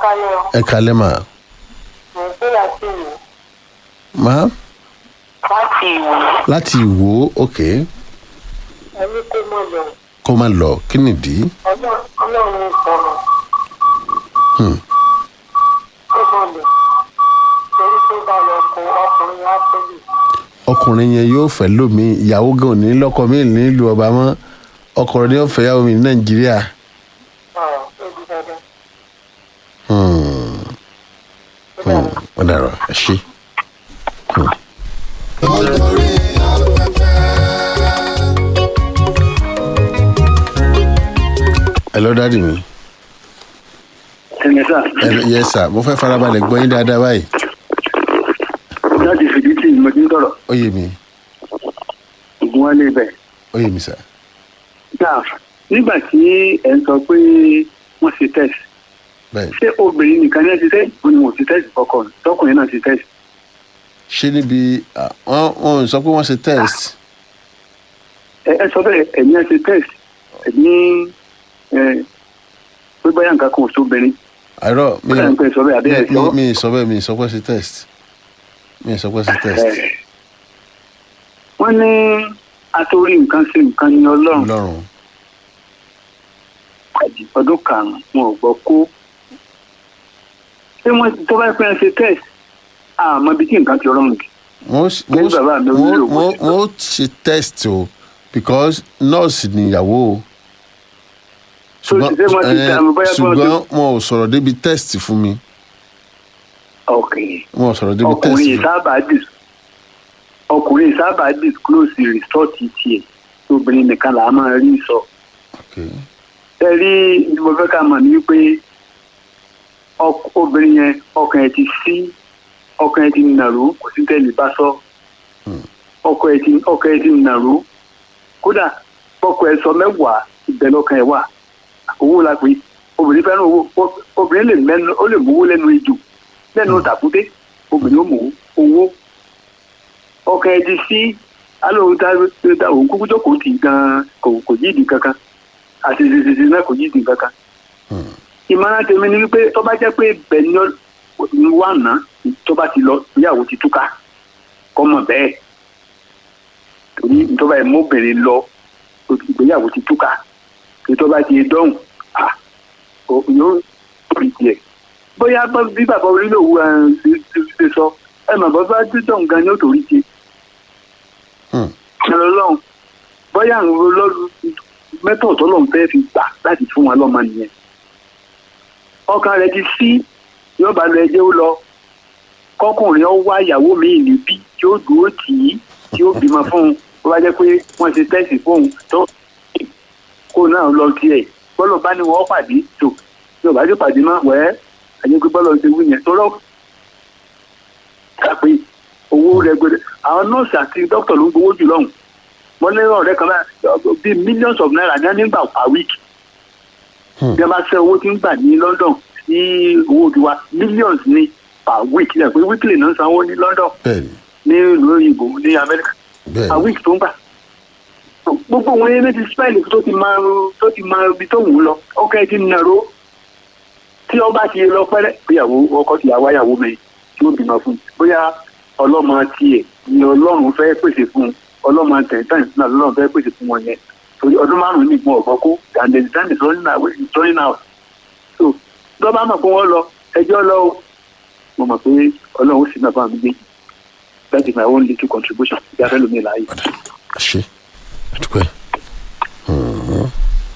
kalẹ̀ o. ẹ kalẹ́ mà Nàìjíríà láti ìwò. má Láti ìwò. láti ìwò ok Ẹni kó mọ̀ lọ. kó má lọ kí nìdí Ọlọ́run ọlọ́run ní ìtọ́nà. Hmm. Kó mọ̀ lọ. Torí tó bá lọ kó ọkùnrin á tóbi. ọkùnrin yẹn yóò fẹ́ lómi ìyàwó gan ò ní lọ́kọ mi nílùú ọba mọ́ ọkùnrin ni yóò fẹ́ yàwó mi ní nàìjíríà Ọ̀rọ̀ tó di dandan. Hmm. Ó dàrú. ó dàrọ ẹ ṣe. olórí ẹ lọ dáàdì mi ẹnì sà ẹ yẹ sà mo fẹ́ farabalẹ̀ gbọ́ yín dáadáa báyìí láti fìdí tí mo ti ń tọrọ ó yé mi ògùn wa lè bẹ. ó yé mi sà náà nígbà tí ẹ ń sọ pé wọ́n ṣe test bẹ́ẹ̀ ṣé obìnrin nìkan ní ẹ ti test ó ní wọn ò ti test kọkọ tọkùnrin náà ti test. ṣé níbi ah, wọ́n wọ́n sọ pé wọ́n ṣe test ẹ ẹ sọ bẹ́ẹ̀ ẹ̀yin ẹ ṣe test ẹ̀yin ẹ pé báyà nǹkan kan ò sóbìnrin àìrọ mi báyà nǹkan ẹ sọ bẹ́ẹ̀ àbí ẹ mi sọ. mi sọ bẹ́ẹ̀ mi sọ pé ṣe test mi sọ pé ṣe test ẹ, wọ́n ní atorí nǹkan ṣe nǹkan ní ọlọ́run lọ́rùn ọdún karùn-ún wọn ò gbọ́ kó ṣé wọ́n tó bá pẹ́ ṣe test àmọ́ ibi tí nǹkan ti rọrùn jù. wọ́n s- Bí wọ́n s- bàbá mi ò wọ́n nílò wọ́n owó. wọ́n ṣe test o because nurse níyàwó o So, ṣé wọ́n ti eh, tẹ àmì bóyá kí wọ́n ti- ṣùgbọ́n wọn ò sọ̀rọ̀ débi test fún mi ọkùnrin wọn ò sọ̀rọ̀ débi test ọkùnrin fún mi. sábà dis ọkùnrin sábà disclose result tiẹ̀ obìnrin nìkan là á máa rí sọ. Okay. ẹ rí ní mo fẹ́ ká mọ̀ ní wípé ọk- obìnrin yẹn ọkàn ẹ̀ ti sí ọkàn ẹ̀ ti nàró kò sí tẹ́lẹ̀ bá sọ ọkọ ẹ̀ ti ọkàn ẹ̀ ti nàró kódà ọkọ ẹ̀ sọ mẹ́wàá ìbẹ̀ lọ́kàn ẹ̀ wà owó la pé obìnrin fẹ́ràn owó O- obìnrin lè mẹ́nu ó lè mówó lẹ́nu ejò lẹ́nu tàkúté obìnrin ó mówó owó ọkàn ẹ̀ ti sí alóhùn tá tá òun kúkú jókòó tì gan kò kò yídìí kankan àti ìsinsìnyí náà kò yídìí kankan ìmọ̀ràn tèmi ni wípé tó bá jẹ́ pé bẹ́ẹ̀ ni ó- ni wà ná tó bá ti lọ ìyàwó ti túká kọ́ mọ̀ bẹ́ẹ̀ torí tó bá yẹ mọ́bìnrin lọ ìgbéyàwó ti túká kí tó bá ti dọ́hùn à ó- yóò rí tiẹ̀ bóyá bá- bí bàbá orílẹ̀ òwú ẹ̀ ṣe ṣe- ṣe sọ ẹ mọ̀ bọ́ bá dídọ̀ gan ni ó torí tiẹ̀ Hmm. ẹ̀rọ lọ́hùn bóyá àwọn olólù mẹ́tọ̀ tó lọ́n fẹ́ fi gbà láti fún wọn lọ́mọ nìyẹn ọkàn rẹ ti sí yóò bá lọ ẹjẹ ó lọ kọkùnrin ó wá ìyàwó míì níbí tí ó dúró tì í tí ó bímọ fún un ó bá jẹ pé wọn ti tẹsí fóun tó kó náà lọ tiẹ̀ bọlọ bá ní wọn pàdé tó tí ò bá ti pàdé má wẹ ẹni pé bọlọ ti wí yẹn tó rọ ká pé owó rẹgbẹrẹ àwọn nọọsì àti dókítà ló ń gbowó jù lọhùnún wọn lé ọ̀rẹ́ kan báyìí bíi millions of naira ní nígbà per week bí a bá ṣe owó tí ń gbà ní london sí owó tiwa millions ní per week yẹ pé weekly náà ń sanwó ní london bẹ́ẹ̀ni ní ìlú òyìnbó ní amẹ́ríkà per bẹ́ẹ̀ni week tó ń gbà gbogbo wọn yẹn ti spẹ́ẹ̀lì tó ti máa tó ti máa ibi tó wù ú lọ ọkọ ẹ ti nàró tí ọba ti lọ pẹ́rẹ́ bóyàwó ọkọ ti yàwá yàwó mi tí ó bímọ fún un bóyá ọlọ́mọ tiẹ̀ ni ọlọ́run fẹ́ pèsè fún un ọlọ́mọ tẹ̀tàn náà lọ́run fẹ́ pèsè fún wọn yẹn torí ọdún márùn-ún nìkan ọ̀gbọ́n kó and the time is running out is running out so lọ́ba mọ̀ pé wọ́n lọ ẹjọ́ lọ o mo mọ̀ pé ọlọ́run ó sì náà bá mi gbé that is my own little contribution ìyá fẹ́ lómi láàyè. padà ẹ ṣe àdúpẹ́. Mhm.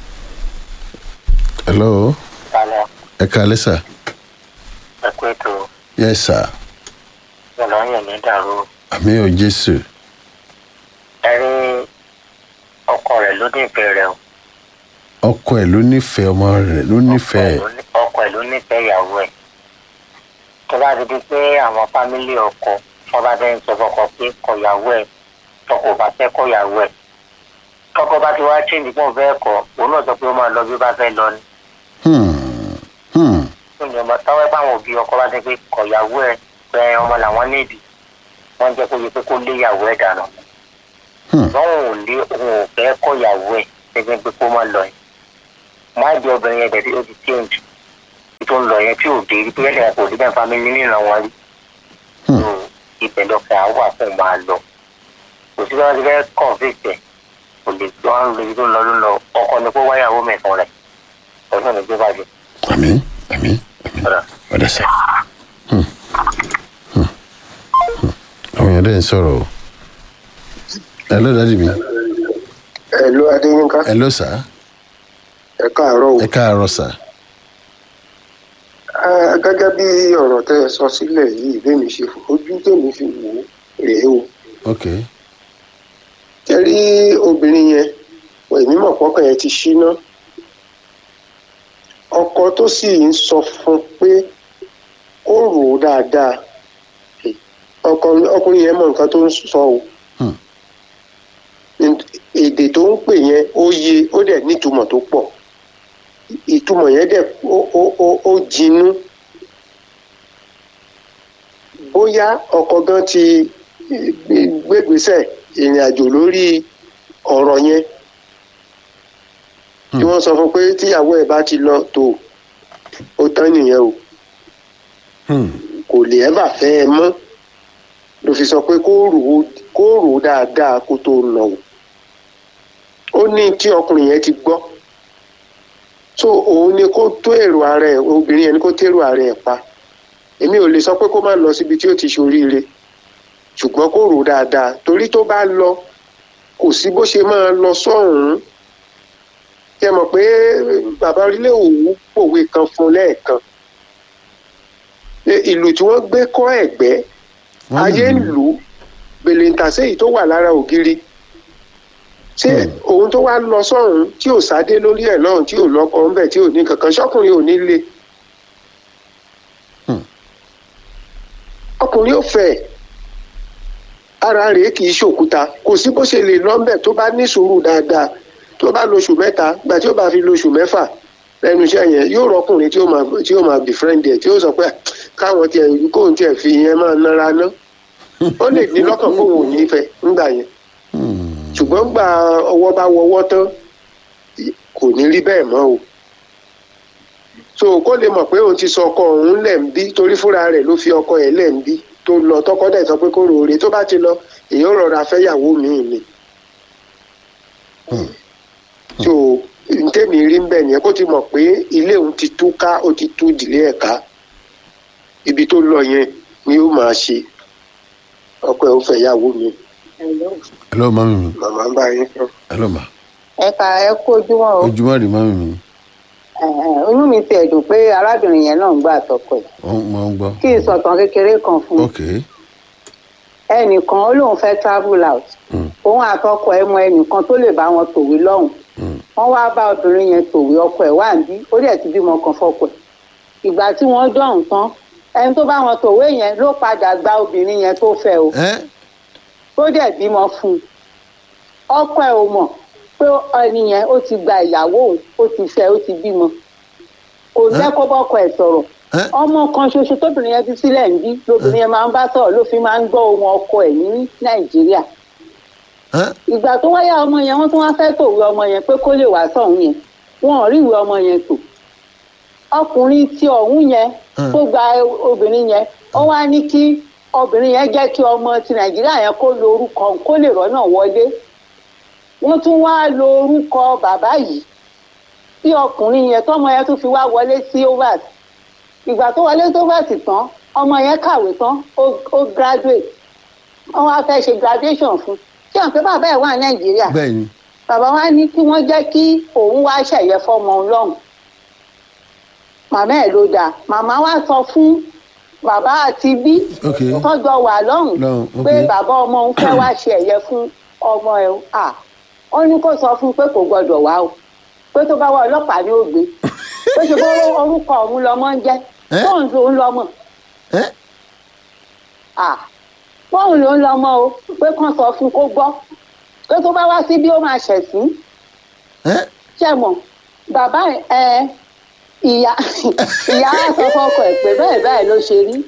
hello Kalẹ̀ ẹ kalẹ́ sà ẹ̀kú ètò yes sir ìlọyìn ní dàrú. àmì ò jésù Ẹ rí ọkọ rẹ̀ ló ní ìfẹ́ rẹ̀ o. ọkọ ẹ ló nífẹ̀ẹ́ ọmọ rẹ̀ ló nífẹ̀ẹ́ ọkọ ẹ̀ ló nífẹ̀ẹ́ ìyàwó ẹ̀. tó bá ti di pé àwọn fámílì ọkọ wọn bá dẹ́yìn sọ fọkọ pé kọ̀yàwó ẹ̀ tọkọ bá fẹ́ kọ̀yàwó ẹ̀. tọkọ bá ti wá chíǹdì pọ̀ fẹ́ kọ̀ òun náà sọ pé ó máa lọ bí ó bá fẹ́ lọ ni. Hmm. Hmm. fún ìjọba táwọn ẹ báwọn òbí ọkọ bá dé pé kọ̀yàwó ẹ̀ pé ọmọ làwọn nídìí wọ́n jẹ́ kó yẹ pé kó lé ìyàwó ẹ̀ dànù. Hmm. báwọn ò lé òun ò fẹ́ kọ̀yàwó ẹ̀ gẹ́gẹ́ pé kó má lọ ẹ̀. má jẹ́ obìnrin yẹn dẹ̀ ó ti change tó ń lọ ọ̀rọ̀ yẹn tí ò dé rí pé ẹ̀sìn kò rí bẹ́ẹ̀ fámílì nínú wọn rí Hmm. So, ibẹ̀ lọ́kẹ́ á wà fún máa lọ kò sí bá ti fẹ́ convict ẹ̀ kò lè gbọ́ àwọn olóyún tó ń lọ ló ń lọ ọkọ ni kó wáyàwó mẹ́fọn rẹ̀ ọ̀sán ni gbé bàjẹ́ àmì àmì àmì ọ̀dà. ọ̀dà sá. Hmm. Hmm. Hmm. àwọn èèyàn dẹ̀ ń sọ̀rọ̀ o. ẹ ló dájú mi ẹ̀lú adéyínká ẹ ló sá ẹ káàárọ̀ o ẹ káàárọ̀ sá. Ah, gẹ́gẹ́ bí ọ̀rọ̀ tẹ́ ẹ sọ sílẹ̀ yìí bẹ́ẹ̀ mi ṣe fò ojú tèmi fi wò ó rèé o ok tẹ́ rí obìnrin yẹn èmi mọ̀ pọ́kàn yẹn ti ṣíná ọkọ tó sì ń sọ fún pé ó rò ó dáadáa ọkọ- ọkùnrin yẹn mọ nǹkan tó ń sọ o Hmm. èdè tó ń pè yẹn ó yé ó dẹ̀ nítumọ̀ tó pọ̀ ìtumọ̀ yẹn dẹ̀ ó ó ó ó jinú bóyá ọkọ gan ti gbégbèsè ìrìn àjò lórí ọ̀rọ̀ yẹn tí wọ́n sọ fún pé tíyàwó ẹ̀ bá ti lọ tó ó tán nìyẹn o Hmm. kò lè ẹ́ bà fẹ́ ẹ mọ́ ló fi sọ pé kó rò ó kó rò ó dáadáa kó tó nà ó ó ní tí ọkùnrin yẹn ti gbọ́ so òun ni kó tó èrò ara ẹ̀ obìnrin yẹn ni kó tèrò ara ẹ̀ pa èmi ò lè sọ pé kó má lọ síbi tí ó ti ṣoríire ṣùgbọ́n kó rò ó dáadáa torí tó bá lọ kò sí bó ṣe máa lọ sọ́hùn-ún ṣe mọ̀ pé bàbá orílẹ̀ òwú pòwe kan fún lẹ́ẹ̀kan pé ìlú tí wọ́n gbé kọ́ ẹ̀gbẹ́ Wọ́n ayé ń lù ú. lù ú bèlèǹtàṣe yìí tó wà lára ògiri ṣé òun tó wá lọ sọ́run tí ò sáde lórí ẹ̀ lọ́run tí ò lọ́kọ ńbẹ̀ tí ò ní kankan ṣọ́kùnrin ò ní le Hmm. ọkùnrin ò fẹ́ ara rẹ̀ kì í ṣòkúta kò sí bó ṣe lè lọ́ńbẹ̀ tó bá ní sùúrù dáadáa tó bá lóṣù mẹ́ta gbà tí ó bá fi lóṣù mẹ́fà lẹ́nu iṣẹ́ yẹn yóò rọkùnrin tí ó máa tí ó máa befriend ẹ̀ tí ó sọ pé "Ah, káwọn tiẹ̀ kóun tiẹ̀ fi yẹn máa nára ná ó lè ní lọ́kàn kóun ò ní fẹ́ ńgbà yẹn Hmm. ṣùgbọ́n gba ọwọ́ bá wọwọ́ tán kò ní rí bẹ́ẹ̀ mọ́ o so kó lè mọ̀ pé òun ti sọ ọkọ òun lẹ̀ ń bí torí fúnra rẹ̀ ló fi ọkọ ẹ̀ lẹ̀ ń bí tó lọ tọkọ dẹ̀ sọ pé kó roore tó bá ti lọ èèyàn rọra fẹ́yàwó míì ni so ntẹ́mi rí ń bẹ̀ yẹn kó ti mọ̀ pé ilé òun ti tú ká ó ti tú ìdílé ẹ̀ ká ibi tó lọ yẹn ni ó máa ṣe ọkọ ẹ̀ ó fẹ́yàwó mi hello mami mi màmá ń bá yín sọ. hello ma ẹ kà ẹ kú ojúmọ́ o ojúmọ́ rí mami mi Ẹ̀hẹ̀n, inú mi ti ẹ̀dùn pé arábìnrin yẹn náà ń gbà àtọkọ ẹ̀ wọ́n mọ̀ ń gbọ́ kí n sọ̀tàn kékeré kan fún un ok ẹnìkan ó lóun fẹ́ travel out Hmm. òun àtọkọ ẹ̀ mọ ẹnìkan tó lè bá wọn tòwé lọ́hùn Hmm. wọ́n wá bá obìnrin yẹn tòwé ọkọ ẹ̀ wá ń bí ó dẹ̀ ti bímọ kan fọ́kọ ẹ̀ ìgbà tí wọ́n dọ̀hún tán ẹni tó bá wọn tòwé yẹn ló padà gba obìnrin yẹn tó fẹ́ o ẹ tó dẹ̀ bímọ fún un ọkọ ẹ̀ ò mọ̀ pé ẹni yẹn ó ti gba ìyàwó òun ó ti fẹ́ ó ti bímọ kò jẹ́ kó bọ́kọ ẹ̀ sọ̀rọ̀ ẹ ọmọ kan ṣoṣo tóbìnrin yẹn fi sílẹ̀ ń bí lóbìnrin yẹn máa ń bá sọ̀rọ̀ ló fi máa ń gbọ́ ohun ọkọ ẹ̀ ní nàìjíríà ẹ ìgbà tó wáyà ọmọ yẹn wọ́n tún wá fẹ́ tòwé ọmọ yẹn pé kó lè wá sọ̀hún yẹn wọn ò rí ìwé ọmọ yẹn tò ọkùnrin tí ọ̀hún yẹn Hmm. tó gba obìnrin yẹn ó wá ní kí obìnrin yẹn jẹ́ kí ọmọ ti nàìjíríà yẹn kó lo orúkọ òun kó lè rọ́nà wọlé wọ́n tún wá lo orúkọ bàbá yìí tí ọkùnrin yẹn tọmọ yẹn tún fi wá wọlé sí overs ìgbà tó wọlé sí overs tán ọmọ yẹn kàwé tán ó ó graduate wọ́n wá fẹ́ ṣe graduation fún ṣé àwọn pé bàbá ẹ̀ wà ní nàìjíríà bẹ́ẹ̀ ni bàbá wa ní kí wọ́n jẹ́ kí òun wá ṣẹ̀yẹ fọ́mọ ọlọ́run màmá ẹ̀ ló dáa màmá wa sọ fún bàbá àti bí ok tọ́jọ́ wà lọ́hùn Lọ́hùn, ok. pé bàbá ọmọ òun fẹ́ wá ṣe ẹ̀yẹ fún ọmọ ẹ̀ o. à ó ní kó sọ fún un pé kò gbọdọ̀ wá o pé tó bá wá ọlọ́pàá ní ògbé pé ṣe bó orúkọ òun lọmọ ń jẹ́ Ẹ́? fóun ló ń lọmọ ẹ à fóun ló ń lọmọ o pé kàn sọ fún un kó gbọ́ pé tó bá wá síbí ó máa ṣẹ̀sín ẹ ṣe mọ bàbá ẹ ìyá ìyá wa sọ fọkọ ẹ pé bẹ́ẹ̀ bẹ́ẹ̀ ló ṣe rí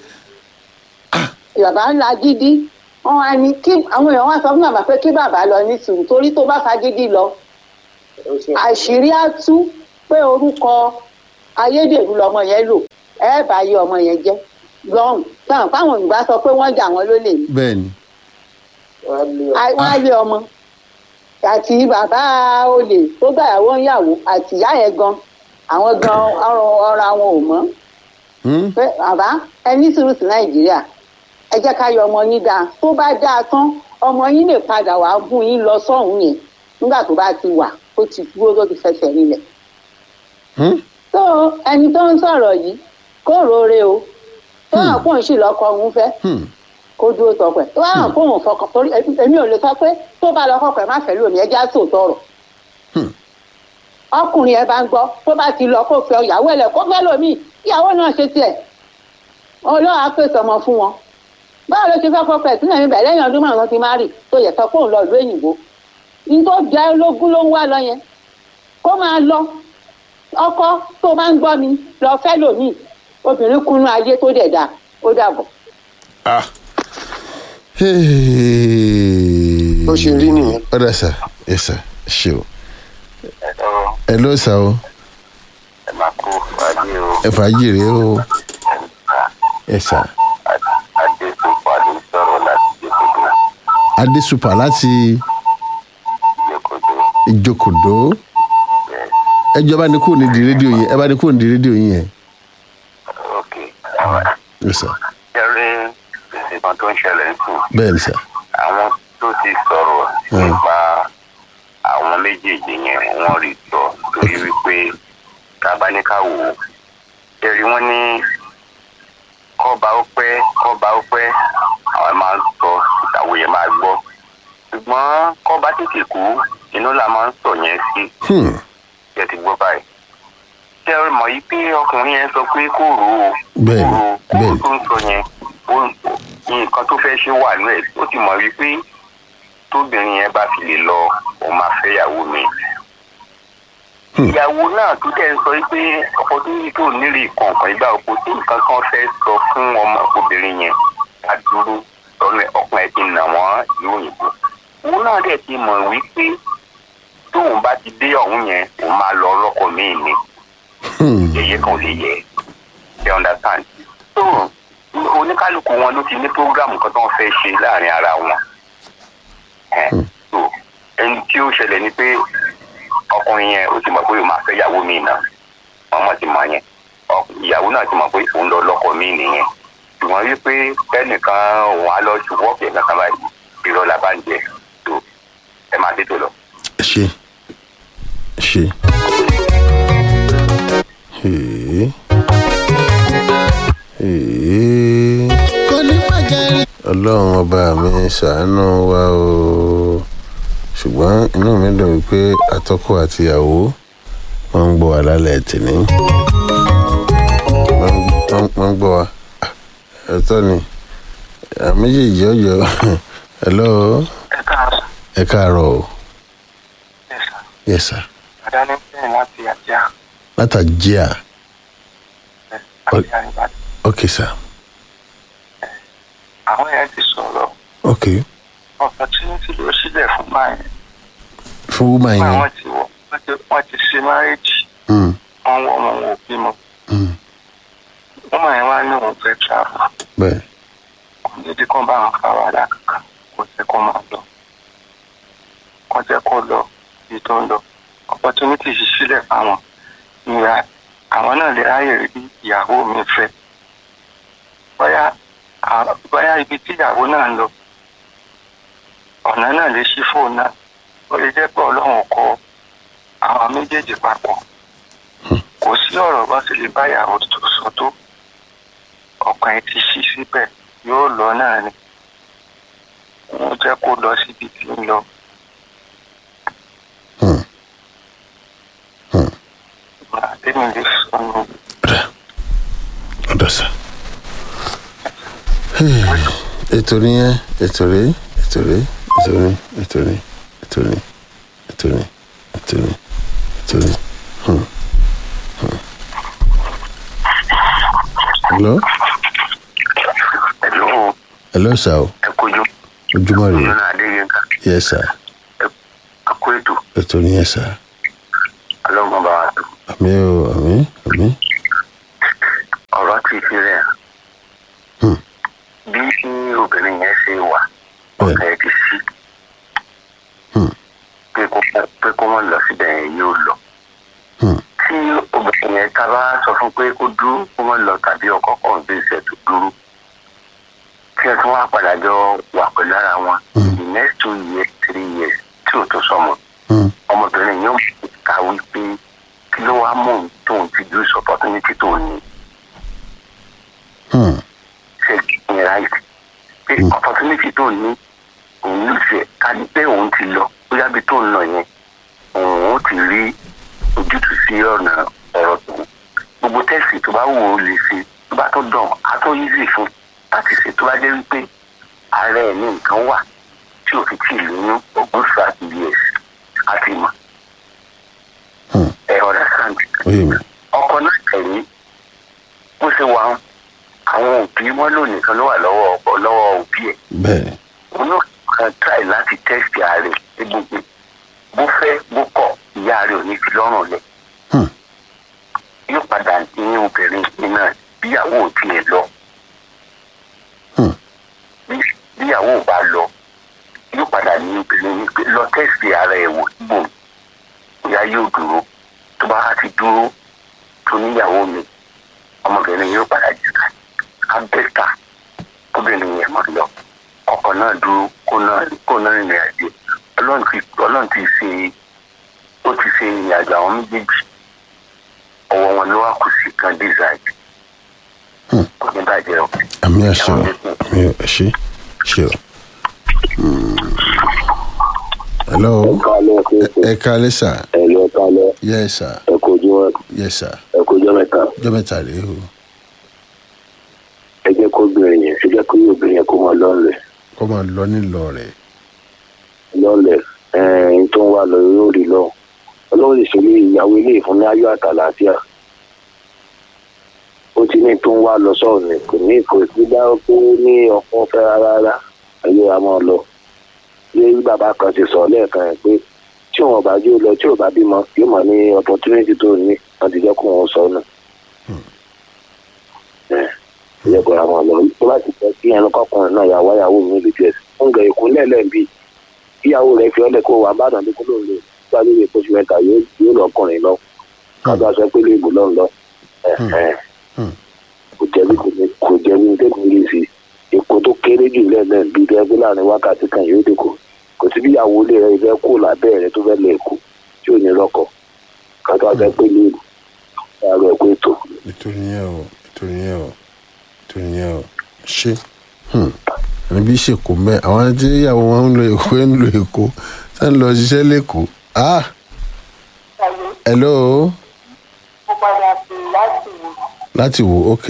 bàbá ńlá gidi wọn wá ní kí àwọn èèyàn wá sọ fún bàbá pé kí bàbá lọ ní sùúrù torí tó bá fagídí lọ àṣírí á tú pé orúkọ ayédèrú lọmọ yẹn lò ẹ bá yé ọmọ yẹn jẹ́ lọ́rùn táwọn fáwọn òyìnbá sọ pé wọ́n jà wọ́n lólè ní bẹ́ẹ̀ ni wọ́n á lé ọmọ àti bàbá olè tó gbàyàwó ń yàwó àti ìyá yẹn gan àwọn gan ọ̀rọ̀ ọ̀rọ̀ àwọn ò mọ́ Hmm? pé bàbá ẹ ní sùúrù sí nàìjíríà ẹ jẹ́ ká yọ ọmọ yín dáa tó bá dáa tán ọmọ yín lè padà wàá gún yín lọ sọ́hùn yẹn nígbà tó bá ti wà tó ti dúró tó ti fẹsẹ̀ rinlẹ̀ Hmm? tó ẹni tó ń sọ̀rọ̀ yìí kó rore o tó hàn kó ń sì lọ́kọ òun fẹ́ Hmm. kó dúró tọpẹ tó bá hàn kó òun fọkàn torí èmi ò lè sọ pé tó bá lọ kọkọ ẹ má fẹ́ lómi ẹjẹ á sò tọrọ Hmm. ọkùnrin ẹ bá ń gbọ́ tó bá ti lọ kó fẹ́ ìyàwó ẹ lẹ kó fẹ́ lómi ìyàwó náà ṣe tiẹ̀ ọlọ́run á pèsè ọmọ fún wọn báwo ló ṣe fẹ́ kọ́ pẹ̀ sílẹ̀ níbẹ̀ lẹ́yìn ọdún márùn-ún ti má rì tó yẹ sọ pé òun lọ ìlú òyìnbó ní tó jẹ́ lógún ló ń wá lọ yẹn kó máa lọ ọkọ tó bá ń gbọ́ mi lọ fẹ́ lómi obìnrin kúnú ayé tó dẹ̀ dà ó dàbọ̀. Ah. bó ṣe rí nìyẹn. ọ̀dà sà ẹ sà ṣe o ẹ̀rọ ẹ ló sà o ẹ̀ máa kó adé o ẹ fàájì rèé o ẹ sà adé tó padà sọ̀rọ̀ láti jẹ́kọ̀dọ̀ adé super láti jẹ́kọ̀dọ̀ ìjókòdó ẹ jọba ní kúrò nídìí rédíò yẹn ẹ bá ní kúrò nídìí rédíò yẹn yẹn ok àwọn ẹ sà jẹ́rìí ìsìnkàn tó ń ṣẹlẹ̀ ń sùn bẹ́ẹ̀ ni sà àwọn tó ti sọ̀rọ̀ Mm. nípa àwọn méjèèjì yẹn wọ́n rí sọ torí wípé kábáníkà wò ó ṣẹ́rí wọ́n ní kọ́ba ó pẹ́ kọ́ba ó pẹ́ àwọn máa ń sọ ìtàwé yẹn máa gbọ́ ṣùgbọ́n kọ́ba tètè kú inú la máa ń sọ yẹn sí Hmm. jẹ́ ti gbọ́ báyìí ṣé ẹ mọ̀ yìí pé ọkùnrin yẹn sọ pé kò rò ó Bẹ́ẹ̀ni, kò rò ó kò bẹ́ẹ̀ni. tó ń sọ yẹn ó- nǹkan tó fẹ́ ṣe wà nú ẹ̀ ó ti mọ̀ wípé tóbìnrin yẹn bá fi lè lọ òun máa fẹ́ ìyàwó mi. Hmm. ìyàwó náà tó dẹ̀ ń sọ pé ọkọ tó ní tó nílì kọ̀ọ̀kan ìgbà òkú tí nǹkan kan fẹ́ sọ fún ọmọ obìnrin yẹn ká dúró lọ́nà ọkùnrin ẹ̀ ti nà wọ́n ìlú òyìnbó. òun náà dẹ̀ ti mọ̀ wípé tóun bá ti dé ọ̀hún yẹn òun máa lọ ọlọ́kọ míì ni Hmm. yẹyẹ kan ò lè yẹ ẹ understand so oníkálukú wọn ló ti ní program kan tó ń fẹ́ ṣe láàrin ara wọn Ẹ, so ẹni tí ó ṣẹlẹ̀ ni pé ọkùnrin yẹn ó ti mọ̀ pé òun máa fẹ́ ìyàwó mi náà wọ́n mọ̀ ti mọ̀ yẹn Ọ- ìyàwó náà ti mọ̀ pé òun lọ lọ́kọ mi nìyẹn ṣùgbọ́n wípé kẹ́nìkan òun á lọ ṣùgbọ́n ọ̀kẹ́ kankan báyìí irọ́ la bá ń jẹ so ẹ máa dé tó lọ. ẹ ṣe ẹ ṣe. Ee. Ee. ọlọ́run ọba mi ṣàánú wa o ṣùgbọ́n inú mi dùn wípé atọ́kọ àti ìyàwó wọ́n ń gbọ́ wa lálẹ́ tìní wọ́n wọ́n- wọ́n ń gbọ́ wa Ah, ẹ̀tọ́ ni àwọn méjèèjì ọjọ́ hello ẹ káàárọ̀ ẹ káàárọ̀ o ẹ sà yes sir àdáni bẹ́ẹ̀ láti àjà látàjíà àti àríbàdàn. ok sir àwọn yẹn ti sọ̀rọ̀ ok opportunity ló sílẹ̀ fún báyìí fún woman fún yẹn àwọn tí wọ́n wọ́n ti- wọ́n ti ṣe márẹ́jì Mm, wọ́n wọ́n ọmọ wọn ò bímọ mm, wọ́n máa ń wá ní òun fẹ́ travel bẹ́ẹ̀ kò ní di kán bá wọn fa wàhálà kankan kò jẹ́ kó máa lọ kó jẹ́ kó lọ ibi tó ń lọ opportunity sì sílẹ̀ fáwọn ìyá àwọn náà lè ráyè rí ìyàwó mi fẹ́ bóyá à- bóyá ibi tí ìyàwó náà ń lọ ọ̀nà náà lè ṣí fóònù náà ó lè jẹ́ pé ọlọ́run kọ àwọn méjèèjì papọ̀ kò sí ọ̀rọ̀ bá sì lè bá ìyàwó tó sọ tó ọkàn ẹ ti ṣí síbẹ̀ yóò lọ náà ni wọ́n jẹ́ kó lọ síbi tí ń lọ. Hmm. Hmm. àtẹ̀mí lè sọnù ọ̀dọ̀ sà. ètò nìyẹn ètò rèé ètò rèé ètò ní ètò ní ètò ní ètò ní ètò ní ètò ní. Hmm. Hmm. hello pẹ̀lú hello sir o ẹ̀kọ́jú ojúmọ́ rèé nínú adéyínká yes sir akó ètò ètò nìyẹn sir ọlọ́gbọ́n bá wa tó. àmì o àmì àmì ọ̀rọ̀ ti fi rẹ̀ hàn. Hmm. bí obìnrin yẹn ṣe wà Bẹ́ẹ̀. ọ̀sẹ̀ ti sí Hmm. pé kó pé kó mọ̀ lọ síbẹ̀ yẹn yóò lọ. Hmm. tí obìnrin yẹn ta bá sọ fún pé kó dúró kó mọ̀ lọ tàbí ọkọ̀ kan bí ìṣẹ̀ tó dúró tí ẹ tún wá padà jọ wà pẹ̀lú ara wọn Hmm. the next two years three years tí ò tó sọmọ Hmm. ọmọbìnrin yóò ká wípé kí ló wá mú òun tóun ti do opportunity tó ní Hmm. ṣe ní right pé Mm. opportunity tó ní òun ló ṣe ká ní pé òun ti lọ bóyá bí tó ń lọ yẹn òun ó ti rí ojútùú sí ọ̀nà ọ̀rọ̀ tó gbogbo tẹ́sì tó bá wù ó lè ṣe tó bá tó dàn á tó easy fún láti ṣe tó bá jẹ́ wípé ààrẹ ẹ̀ ní nǹkan wà tí ò fi tì í lóyún ogún thirty years á ti mọ̀ Hmm. ẹ̀ ọ̀rẹ́ sàǹtì ó yé mi ọkọ náà tẹ̀lé bó ṣe wà ń àwọn òbí wọn lò nìkan ló wà lọ́wọ́ ọkọ lọ́wọ́ òbí ẹ̀ bẹ́ẹ̀ ni òun náà kan try láti test ààrẹ egbògbè bó fẹ́ bó kọ̀ ìyá rẹ̀ ò ní fi lọ́rùn lẹ̀ Hmm. yóò padà ní obìnrin yìí náà bíyàwó ò tiẹ̀ lọ Hmm. bí- bíyàwó ò bá lọ yóò padà ní obìnrin yìí pé lọ test ara ẹ̀ wò síbò ìyá yóò dúró tó bá ti dúró tó níyàwó mi ọmọbìnrin yóò padà jẹ ká abẹ́ta kóbìnrin yẹn mọ̀ lọ ọkọ̀ náà dúró kó náà kó náà rìnrìn àjò ọlọ́run ti ọlọ́run ti ṣe ó ti ṣe ìrìn àjò àwọn méjèèjì ọwọ́ wọn ló wá kù sí kan dísáìdì Hmm. kò ní bàjẹ́ o. àmì àṣẹ o àmì ò ṣe ṣe o. Hmm. hello kálẹ̀ ẹ kálẹ́ sà ẹ̀lọ́ kálẹ̀ yes sir ẹ̀kọ́jọ́ yes sir ẹ̀kọ́jọ́ mẹ́ta ọjọ́ mẹ́ta rèé o ẹ jẹ́ kó obìnrin yẹn ẹ jẹ́ kó obìnrin yẹn kó máa lọ́ọ̀lẹ̀ kó máa lọ nílọ rẹ̀ lọ́ọ̀lẹ̀ ẹ̀ẹ́n tó ń wá lọ yóò rí lọ ọlọ́run lè ṣe ní ìyàwó ilé ìfún ní ayọ̀ àtàlàáfíà ó ti ní tó ń wá lọ sọ́ọ̀ ni kò ní kò sí dá pé ó ní ọkàn fẹ́ rárá ayé wa máa lọ bí bàbá kan ti sọ lẹ́ẹ̀kan yẹn pé tí wọn bá jó lọ tí ò bá bímọ yóò mọ ní opportunity tó ní wọn ti jẹ́ kó wọn sọ nù. ẹ ẹ kó ra wọn lọ tó bá ti jẹ́ kí ẹnu kọkùnrin náà yàwó yàwó mi lè jẹ ń gẹ ìkúnlẹ̀ lẹ́ẹ̀bí ìyàwó rẹ̀ fi ọlẹ̀ kó wà bàdàn ní kúlò lè gbà lórí oṣù mẹ́ta yóò yóò lọkùnrin lọ kájọ aṣọ pé lè bò lọ́n lọ ẹ ẹ Hmm. kò jẹ́bi kò ní kò jẹ́bi ní tẹ́kùn lè fi èkó tó kéré jù lẹ́ẹ̀lẹ́ bíi dẹ́gbẹ́ láàrin wákàtí kan yóò dé kò kò sí bí ìyàwó ilé rẹ̀ fẹ́ kó lábẹ́ rẹ̀ tó fẹ́ lè kó tí ò ní lọ́kọ̀ kájọ aṣọ pé lè bò láàárọ̀ ẹ̀kọ́ ètò nítorí yẹn o nítorí yẹn o nítorí yẹn o ṣe Hmm. ẹni bí ṣèkó mẹ àwọn tí ìyàwó wọn ń lo èkó ń lo èkó tá ń lọ ṣiṣẹ́ lẹ́kọ̀ọ́ ah hello mo padà sí láti wò láti wò ok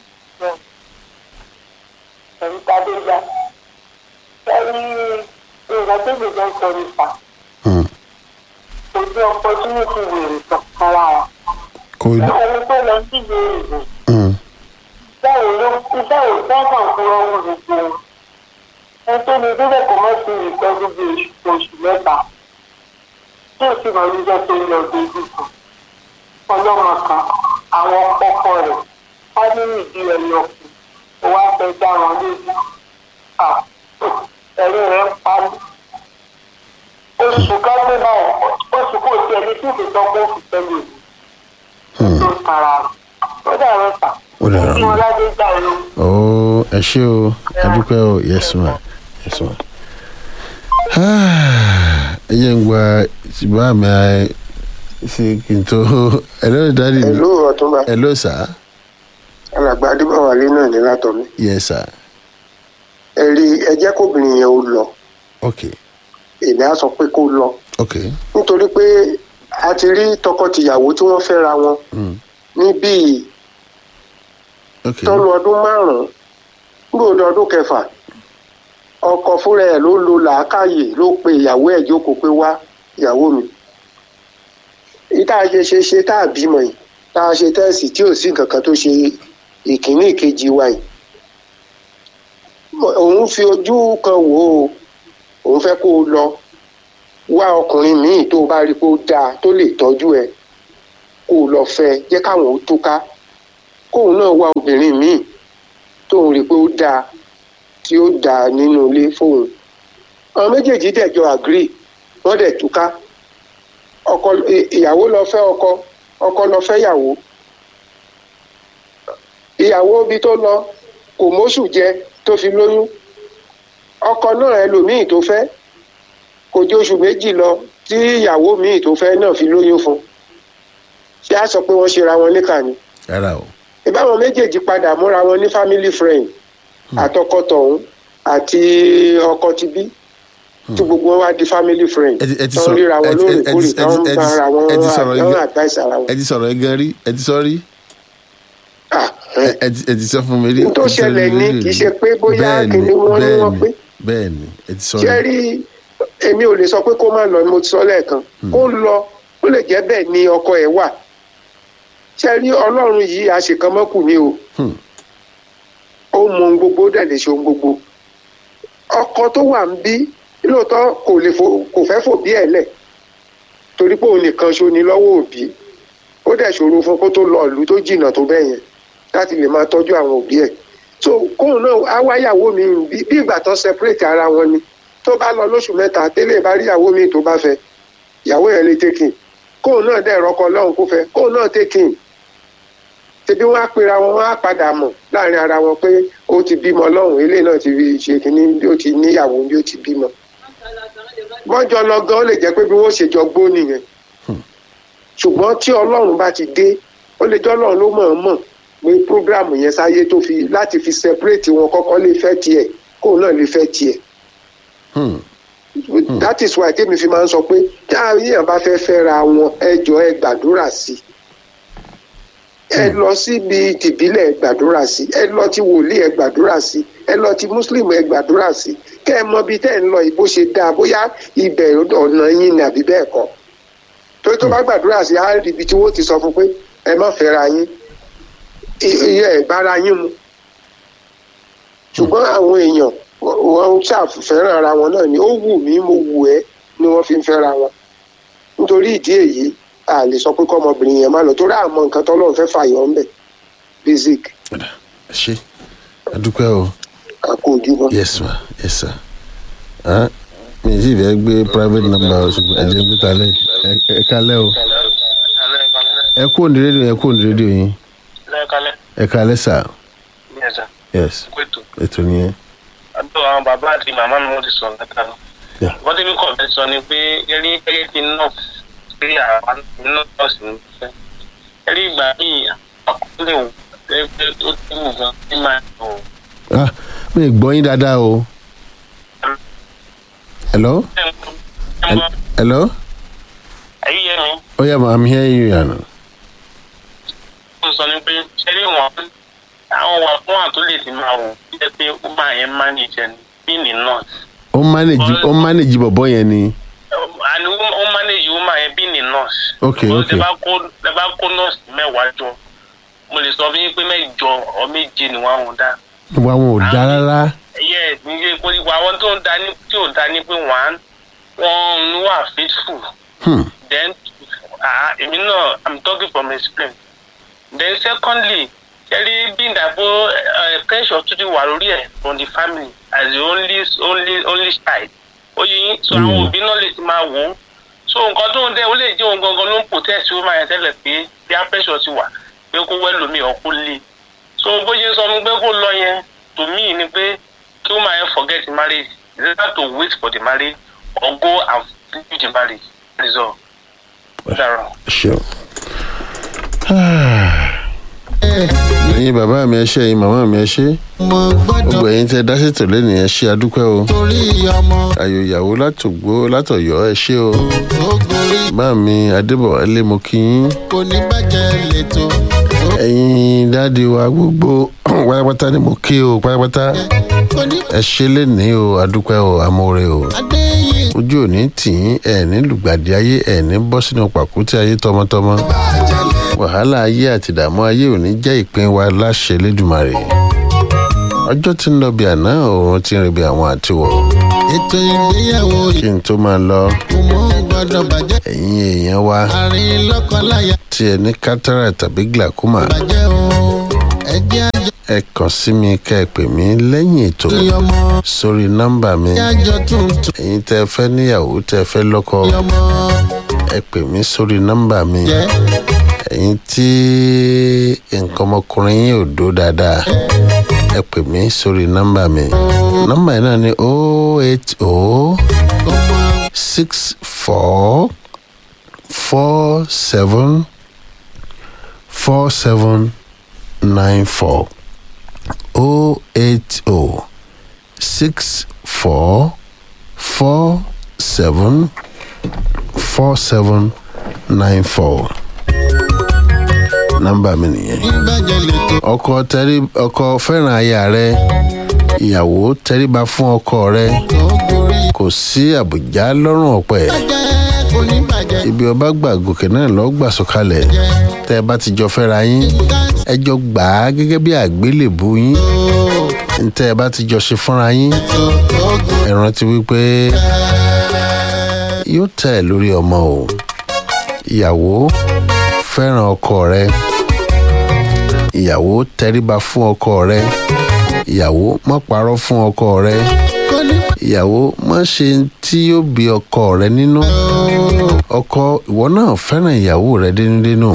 pẹ̀lú tadéjà ẹni nǹkan tó gbèjọ ń sọ nípa Hmm. kò sí opportunity wèrè kankan lára kò ẹni tó lọ sí ìlú òyìnbó Hmm. báwo ló iṣẹ́ òṣìṣẹ́ kan fún ọmọ gbogbo wọn ẹni tó lè débẹ̀ kò mọ̀ sí ìtọ́jú bíi oṣù oṣù mẹ́ta tí ò sì mọ̀ níjẹ́ tó ń lọ sí ibi kan ọlọ́mọ kan àwọn ọkọ rẹ̀ wọ́n ní ìdí ẹni ọkùnrin ó wá fẹ́ dá wọn lójú Ah, ẹ̀rí rẹ̀ ń parí oṣù kan tó báyìí oṣù kò tiẹ̀ ní tí ìfẹ́ tọ́kọ́ òfin tẹ́lẹ̀ Hmm. tó tara rẹ̀ ó dàrú ta Ó dàrú. kí wọn ládé gbà ló. ó ẹ ṣé o ẹ dúpẹ́ o yes ma yes ma Ah, ẹ jẹ́ ń gba ìbá mi ẹ ṣe kí n tó hello dáàdi mi ẹ̀lú ọ̀túnba hello sir alàgbà adébáwálé náà ní látọ̀mí yes sir ẹ rí ẹ jẹ́ kóbìnrin yẹn ó lọ ok èmi á sọ pé kó lọ ok nítorí pé a ti rí tọkọtìyàwó tí wọ́n fẹ́ra wọn Hmm. ní bíi ok tọ́lu ọdún márùn-ún gbòòdò ọdún kẹfà ọkọ fúnra ẹ̀ ló lo làákàyè ló pe ìyàwó ẹ̀ jókòó pé wá ìyàwó mi ìta ṣe ṣe ṣe tá a bímọ yìí tá a ṣe tẹ́ẹ̀sì tí ò sí nǹkan kan tó ṣe ìkíní ìkejì wa yìí òun fi ojú kan wò ó òun fẹ́ kó o lọ wá ọkùnrin míì tó o bá rí pé ó dáa tó lè tọ́jú ẹ kó o lọ fẹ́ jẹ́ káwọn ó túká kóun náà wá obìnrin míì tóun rí i pé ó dáa tí ó dáa nínú ilé fóun àwọn méjèèjì dẹ̀ jọ agree wọ́n dẹ̀ túká ọkọ ì- ìyàwó lọ fẹ́ ọkọ ọkọ lọ fẹ́ ìyàwó ìyàwó ibi tó lọ kò móṣù jẹ tó fi lóyún ọkọ náà ẹlòmíì tó fẹ́ kò jẹ́ oṣù méjì lọ tí ìyàwó míì tó fẹ́ náà fi lóyún fún ṣé a sọ pé wọ́n ṣera wọn níkà ni rárá o ìbáwọn méjèèjì padà múra wọn ní family friend àtọkọ tọ̀hún àti ọkọ ti bí tí gbogbo wọn wá di family friend Ẹ ti- ẹ ti tán sọ- ríra wọn ẹ ti- ẹ ti- lóòrèkóòrè ẹ ti- tán ẹ ti- bá ara wọn ẹ ti sọ̀rọ̀ tán igi- advice ara ẹ wọn. ti sọ̀rọ̀ ẹ gan rí ẹ ti sọ rí Ah, ẹ ẹ ti ẹ ti sọ fún mi rí n tó ẹ ti sọ ṣẹlẹ̀ rí ní rí kì í rí. ṣe pé bóyá Bẹ́ẹ̀ni, kìnìún wọn ni wọ́n bẹ́ẹ̀ni, pé bẹ́ẹ̀ni ẹ ti sọ ṣé rí rí èmi ò lè sọ pé kó má lọ ni mo ti sọ lẹ́ẹ̀kan kó lọ ó lè jẹ́ bẹ́ẹ̀ ni ọkọ ẹ̀ wà ṣé rí ọlọ́run yìí àṣekánmọ́kù ni o Hmm. ó mọ ohun gbogbo ó dẹ̀ lè ṣe ohun gbogbo ọkọ tó wà ń bí lóòótọ́ kò lè fò kò fẹ́ fòbí ẹ̀ lẹ̀ torí pé òun nìkan ṣo ni lọ́wọ́ òbí ó dẹ̀ ṣòro fún kó tó lọ ìlú tó jìnnà tó bẹ́ẹ̀ yẹn láti lè máa tọ́jú àwọn òbí ẹ̀ so kóun náà á wáyàwó mi bí bí ìgbà tó separate ara wọn ni tó bá lọ lóṣù mẹ́ta tẹ́lẹ̀ bá rí ìyàwó mi tó bá fẹ́ ìyàwó yẹn lè taking kóun náà dẹ̀ rọ́kọ lọ́hùn kó fẹ́ kóun náà taking tẹbi wọn á pera wọn wọn á padà mọ̀ láàrin ara wọn pé ó ti bímọ lọ́hùn eléyìí náà ti fi ṣe kínní bí ó ti níyàwó bí ó ti bímọ wọ́n jọ lọ gan ó lè jẹ́ pé bí wọ́n ṣe jọ gbó nìyẹn ṣùgbọ́n tí ọlọ́run bá ti dé ó lè jọ́ ọlọ́run ló mọ̀ ọ́n mọ̀ pé program yẹn sáyé tó fi láti fi separate wọn kọ́kọ́ lè fẹ́ tiẹ̀ kóun náà lè fẹ́ tiẹ̀ Hmm. that is why tèmi fi máa ń sọ pé tí àyàn bá fẹ́ fẹ́ra wọn ẹ jọ ẹ gbàdúrà sí i ẹ lọ síbi tìbílẹ̀ ẹ gbàdúrà sí i ẹ lọ ti wòlíì ẹ gbàdúrà sí i ẹ lọ ti muslim ẹ gbàdúrà sí i kẹ́ ẹ mọ ibi tẹ́ ẹ ń lọ ìbò ṣe dáa bóyá ibẹ̀ ọ̀nà yín ni àbí bẹ́ẹ̀ kọ́ torí tó bá gbàdúrà sí i á rí ibi tí wọ́n ti sọ fún pé ẹ má fẹ́ra yín iye ẹ̀ bára yín mu ṣùgbọ́n àwọn èèyàn wọ́n ṣàfẹ́ràn ara wọn náà ni ó wù mí mo wù ẹ́ ni wọ́n fi ń fẹ́ra wọn nítorí ìdí èyí a lè sọ pé kọ́mọbìnrin yẹn má lọ torí àmọ́ nǹkan tọ́lọ́run fẹ́ fàyọ̀ ńbẹ̀ basic Padà, ẹ ṣe adúpẹ́ o àpò ojúbọ. yes ma yes sir ah mi ì sì fẹ́ gbé private number o ṣùgbọ́n ẹ jẹ́ gbé kalẹ̀ ẹ- ẹ kalẹ̀ o ẹ kú òní rédíò ẹ kú òní rédíò yín lẹ́ẹ̀kalẹ́ ẹ kalẹ̀ sà ní ẹ̀sà yes pẹ̀tù ètò nìyẹn àbúrò àwọn bàbá àti màmá mi wọ́n ti sọ̀rọ̀ lẹ́ka lọ. Yeah. wọ́n ti fi kọ̀ fẹ́ sọ ni pé ẹrí gẹ́gẹ́ bí nọ́ọ̀sì pé àwọn nọ́ọ̀sì ń fẹ́. ẹrí ìgbà míì àkọọ́lẹ̀ wò pé pé ó ti wù gan ní máa ń lò. ah mi ì gbọ́ yín dáadáa o hello Hel- hello ẹ̀yí yẹn mi oh yeah ma i'm hearing you yana ó sọ ni pé ṣẹ́rí wọn àwọn wà fún àtó lè ti máa wò bí ẹ pé ó máa yẹn manage ẹni bí ní nọ́ọ̀sì. ó manage ó manage bọ̀bọ̀ yẹn ni àní ó manage ó máa yẹn bí ní nọ́ọ̀sì. ok Because ok tẹ bá kó tẹ bá kó nọ́ọ̀sì mẹ́wàá jọ mo lè sọ fún yín pé mẹ́jọ ọ méje ni wọ́n á wọn dá. wa wọn ò dá rárá yes níye pé ìwà àwọn tó ń da ní tí ò da ní pé wọ́n wọ́n ń wà faithful hmm. then ah èmi náà i'm talking from experience then secondly ṣẹ́rí bí ìdàgbò pressure tún ti wà lórí ẹ̀ from the family as the only only only child ó yẹ yín so àwọn Mm. òbí náà lè ti máa wò ó so nǹkan tó ń dẹ́ ó lè jẹ́ òun gangan ló ń protest ó máa yẹn tẹ́lẹ̀ pé bí a pressure ti wà pé kó wẹ́ lómi ọ̀ kó lé so bó ṣe sọ fún pé kó lọ yẹn to me ni pé kí ó máa yẹn forget the marriage is better to wait for the marriage or go and finish the marriage that is all. Ó dára. sure. ẹ̀yin bàbá mi ẹ ṣé ẹ̀yin màmá mi ẹ ṣé mo gbọ́dọ̀ gbogbo ẹ̀yin tẹ́ dásètò lẹ́nu ẹ ṣé adúpẹ́ o torí ọmọ ayò ìyàwó látògbó látọ̀yọ́ ẹ ṣé o tó gorí bá mi adébọ̀wálé mo kí yín kò ní bàjẹ́ lẹ́tọ̀ tó ẹ̀yin dáàdi wa gbogbo pátápátá ni mo kí o pátápátá kò ní ẹ ṣé lẹ́nìí o adúpẹ́ o amóore o adéyé ojú òní tì í ẹ̀ ní lùgbàdì ayé ẹ̀ ní bọ́ sínú pàkúté ayé tọmọtọmọ bàjẹ́ lẹ́ wàhálà ayé àti ìdààmú ayé ò ní jẹ́ ìpín wa láṣẹ lẹ́dùmarè ọjọ́ tí ń lọ bí àná òun ti ń rìn bí àwọn àtiwọ̀ ètò ìgbéyàwó kí n tó máa lọ kò mọ gbọ́dọ̀ bàjẹ́ ẹ̀yin èèyàn wa àárín lọ́kọláya tí ẹ ní kátàrà tàbí glaucoma bàjẹ́ o ẹjẹ́ àjọ ẹ kàn sí mi kẹ́ ẹ pè mí lẹ́yìn ètò ọmọ sórí nọ́mbà mi àjọ tuntun ẹ̀yin tẹ́ ẹ fẹ́ níyàwó tẹ́ ẹ fẹ́ lọ́kọ ọmọ ẹ pè mí sórí nọ́mbà mi jẹ́ ẹ̀yin tí nǹkan ọmọkùnrin yín ò dó dáadáa ẹ pè mí sórí nọ́mbà mi nọ́mbà yìí náà ni oh eight oh ọmọ six four four seven four seven nine four oh eight oh six four four seven four seven nine four nọ́mbà mi nìyẹn ìbàjẹ́ lè tó ọkọ tẹrí ọkọ fẹ́ràn aya rẹ ìyàwó tẹríba fún ọkọ rẹ tó gorí kò sí àbùjá lọ́rùn ọ̀pẹ bàjẹ́ kò ní bàjẹ́ ibi ọba gbà gòkè náà lọ́ọ́ gbà sọ̀kalẹ̀ tẹ́ ẹ bá ti jọ fẹ́ra yín ẹ jọ gbà á gẹ́gẹ́ bí àgbélébù yín tẹ́ ẹ bá ti jọ ṣe fúnra yín tó tó gorí ẹ rántí wípé yóò tẹ̀ ẹ́ lórí ọmọ o ìyàwó fẹ́ràn ọkọ rẹ ìyàwó tẹríba fún ọkọ rẹ ìyàwó má parọ́ fún ọkọ rẹ kò ní ìyàwó má ṣe tí yóò bí ọkọ rẹ nínú ọkọ ìwọ náà fẹ́ràn ìyàwó rẹ dénúdénú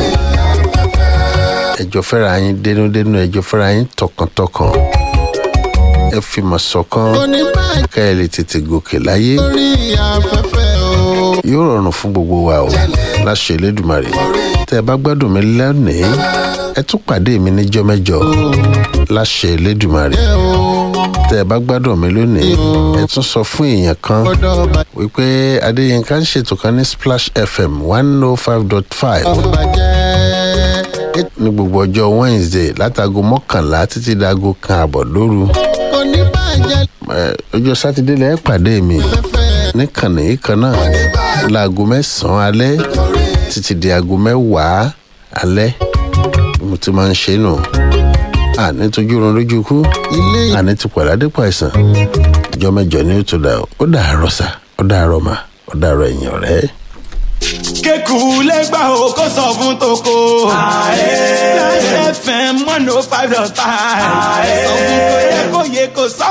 ẹjọ́ fẹ́ra yín dénúdénú ẹjọ́ fẹ́ra yín tọkàntọkàn ẹ fìmọ̀ ṣọ̀kan kò ní bàjẹ́ ká ẹ lè tètè gòkè láyé lórí afẹ́fẹ́ o yóò rọrùn fún gbogbo wa o láṣẹ Elédùmarè tẹ ẹ bá gbádùn mi lónìí ẹ tún pàdé mi níjọ́ mẹ́jọ láṣẹ Elédùmarè o tẹ ẹ bá gbádùn mi lónìí ẹ tún sọ fún èèyàn kan gbọ́dọ̀ wípé Adéyínká ń ṣètò kan ní Splash FM one oh five dot five bàjẹ́ ní gbogbo ọjọ́ Wednesday látago mọ́kànlá títí dago kan àbọ̀ lóru kò ní bàjẹ́ Ẹ, ọjọ́ sátidé lẹ́ẹ̀ pàdé mi fẹ́fẹ́ níkànnì yìí kan náà láago mẹ́sàn-án alẹ́ títí di aago mẹ́wàá alẹ́ bí mo ti máa ń ṣe nù àní tójú oorun lójú kú ilé àní ti pàdé àdépò àìsàn ìjọ mẹ́jọ ní ó tó dà ó ó dàárọ̀ sà ó dàárọ̀ mà ó dàárọ̀ ẹ̀yìn ọ̀rẹ́. kéku lẹ́gbà o kó sọ fún toko. Splash FM one oh five dot five. sọ fún kò yẹ kó yẹ kó sọ